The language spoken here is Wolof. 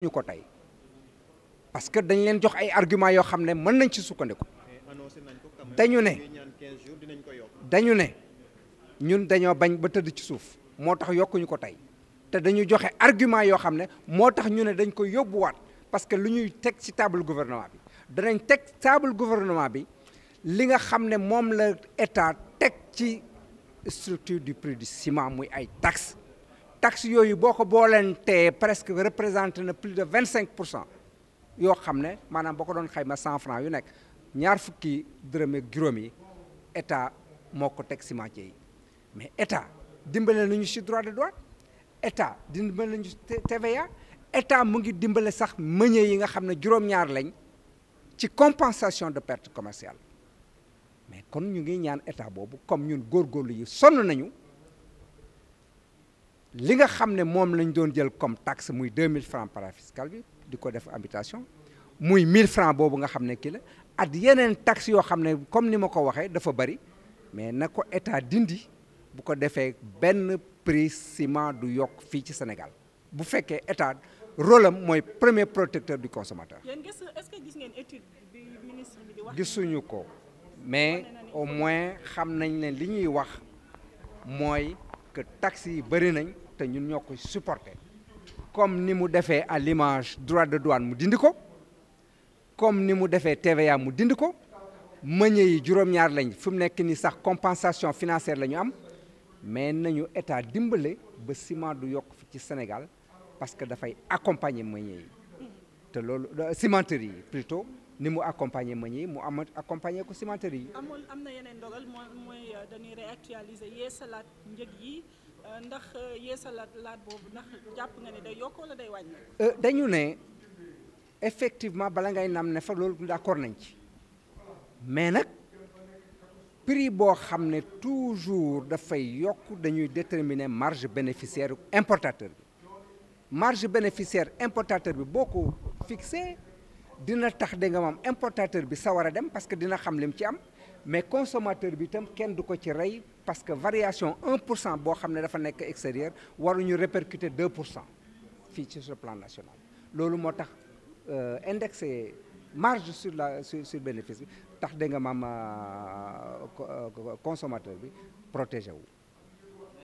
ñu ko tey parce que dañ leen jox ay arguments yoo xam ne mën nañ ci sukkandiku dañu ne dañu ne ñun dañoo bañ ba tëdd ci suuf moo tax yokkuñu ko tey te dañu joxe argument yoo xam ne moo tax ñu ne dañ ko yóbbuwaat parce que lu ñuy teg ci table gouvernement bi danañ teg table gouvernement bi li nga xam ne moom la état teg ci structure du prix du ciment muy ay taxes taxes yooyu boo ko booleen tee presque représenté na plus de vingt cinq pour cent yoo xam ne maanaam boo ko doon xayma cent francs yu nekk ñaar fukki dërëm ak juróom yi état moo ko teg cimentier yi mais état dimbale nañu ci droit de douane état dimbale nañu TVA état mu ngi dimbale sax meunier yi nga xam ne juróom-ñaar lañ ci compensation de perte commerciale mais kon ñu ngi ñaan état boobu comme ñun góorgóorlu yi sonn nañu li nga xam ne moom lañ doon jël comme taxe muy 2000 francs parafiscal bi di ko def habitation muy 1000 francs boobu nga xam ne kii la at yeneen taxe yoo xam ne comme ni ma ko waxee dafa bari mais na ko état dindi bu ko defee benn prix ciment du yokk fii ci Sénégal bu fekkee état rôle am mooy premier protecteur du consommateur. yéen gis est-ce que gis ngeen étude bi ministre bi di wax. gisuñu ko mais au moins xam nañ ne li ñuy wax mooy que taxes yi bëri nañ te ñun ñoo ko supporter comme ni mu defee à l'image droit de douane mu dindi ko comme ni mu defee TVA mu dindi ko meunier yi juróom-ñaar lañ fi mu nekk ni sax compensation financière la ñu am mais nañu état dimbale ba ciment du yokk fi ci Sénégal parce que dafay accompagner meunier yi te loolu cimenterie yi plutôt ni mu accompagner meunier yi mu am accompagner ko cimenterie yi. amul am na yeneen dogal mooy mooy dañuy réactualiser yeesalaat njëg yi ndax yeesalaat laat boobu ndax jàpp nga ne day yokk wala day wàññi. dañu ne effectivement bala ngay nam ne fa loolu d'accord nañ ci mais nag prix boo xam ne toujours dafay yokk dañuy déterminer marge bénéficiaire importateur bi marge bénéficiaire importateur bi boo ko fixé dina tax da nga moom importateur bi sawar a dem parce que dina xam lim ci am mais consommateur bi itam kenn du ko ci rey parce que variation 1 pour cent boo xam ne dafa nekk extérieur waruñu répercuter 2 pour cent fii ci sur le plan national loolu moo tax indexé marge sur la sur sur bénéfice bi tax da nga maam consommateur bi protégé wu